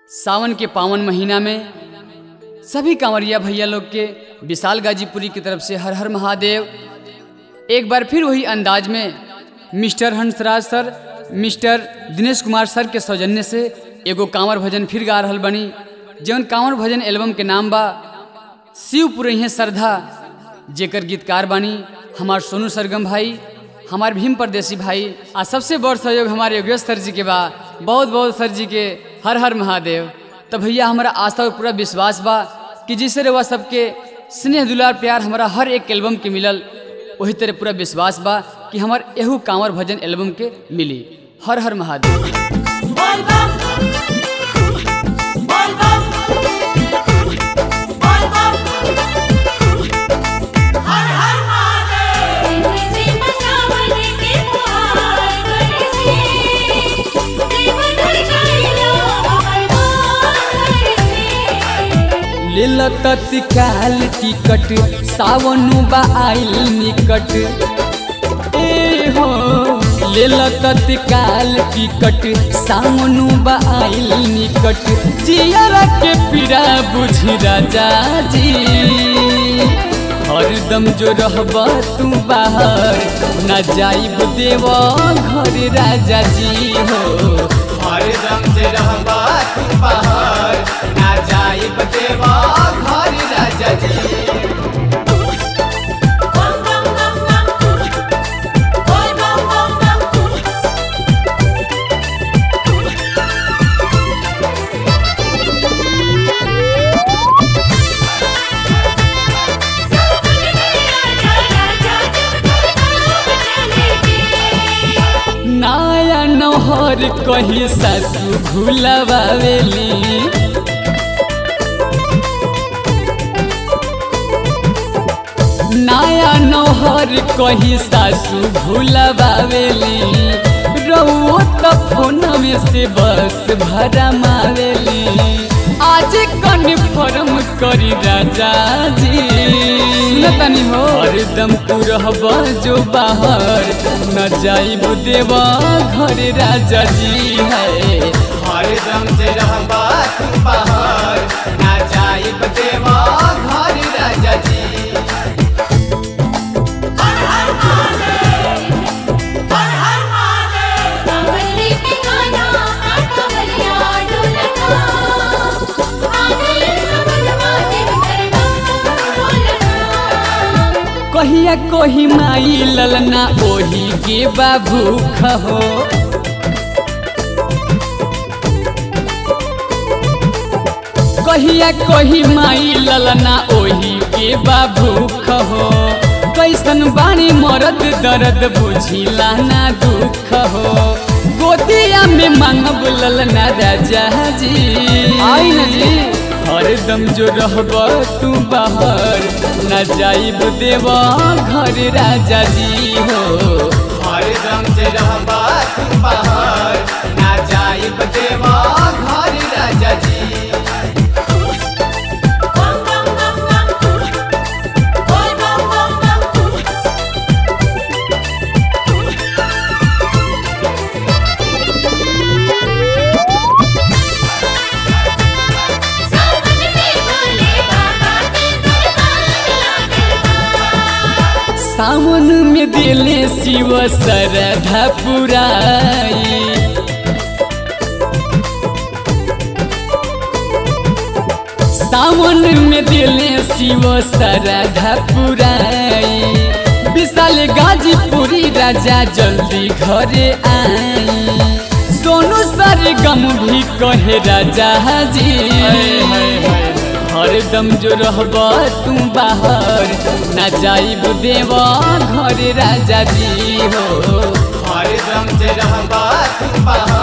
सावन के पावन महीना में सभी कांवरिया भैया लोग के विशाल गाजीपुरी की तरफ से हर हर महादेव एक बार फिर वही अंदाज में mister Hansraj sir mister Dinesh Kumar sir के सौजन्य से एगो कांवर भजन फिर गा रहल बनी जौन कांवर भजन एल्बम के नाम बा शिव पुरैहे श्रद्धा जेकर गीतकार बानी हमार सोनू सरगम भाई हमार भीम परदेसी भाई आ सबसे बड़ सहयोग हमारे योगेश सर जी के बा बहुत बहुत सर जी के हर हर महादेव तो भैया हमारा आस्था और पूरा विश्वास बा कि जिससे रवा सबके स्नेह दुलार प्यार हमारा हर एक एल्बम के मिलल वही तरह पूरा विश्वास बा कि हमार एहू कांवर भजन एल्बम के मिली हर हर महादेव बोल बम बोल बम बोल बम हर हर महादेव जी बसावन के पुकार करे से देव धर जाइलो हमर मान करे से लेल तत्काल टिकट सावनु बा आइल निकट ए हो लेल तत्काल टिकट सावनु बा आइल निकट जियरा के पीड़ा बुझी राजा जी हरदम जो रहब तू बाहर न जाइब देव घर राजा जी हो हरदम जे रहबा तू बाहर ना जाइब देवा घर राजा जी बम बम बम बम बोल बम बम बम नाया नहर कही सासू भूलबावेली नाया नहर कही सासू भूलबावेली रउओ त फोन में से बस भरा मावेली आज कन्फर्म करी राजा जी सुनतनी हो हरदम तू रहब जो बाहर न जाइब देवा घर राजा जी है हरदम जे रहबा तू बाहर ना जाइब देवा घर राजा जी हर हर महादेव हर हर महादेव कमली पे गाना कमलिया ढोलका आगले सबन महादेव दरबार ढोलका कहिया कही माई ललना ओही के बाबू खहो कहिया कही माई ललना ओही के बाबू खहो कैसन बानी मरद दर्द बुझिला ना दुख हो गोदिया में मांगब ललना राजा जी आई न जी हरदम जो रहब तू बाहर न जाइब देवा घर राजा जी हो हरदम जे रहबा तू बाहर ना जाइब देवा घर राजा जी बम बम बम बम बोल बम बम बम सावन में भोले बाबा के दरबार लागल बा सावन में दिले शिव सरधा पुराई सावन में दिले शिव सरधा पुराई विशाल गाजीपुरी राजा जल्दी घरे आई सोनू सर गम भी कहे राजा जी हरदम जो रहब तू बाहर न जाइब देवा घर राजा जी हो हरदम जे रहबा तू बाहर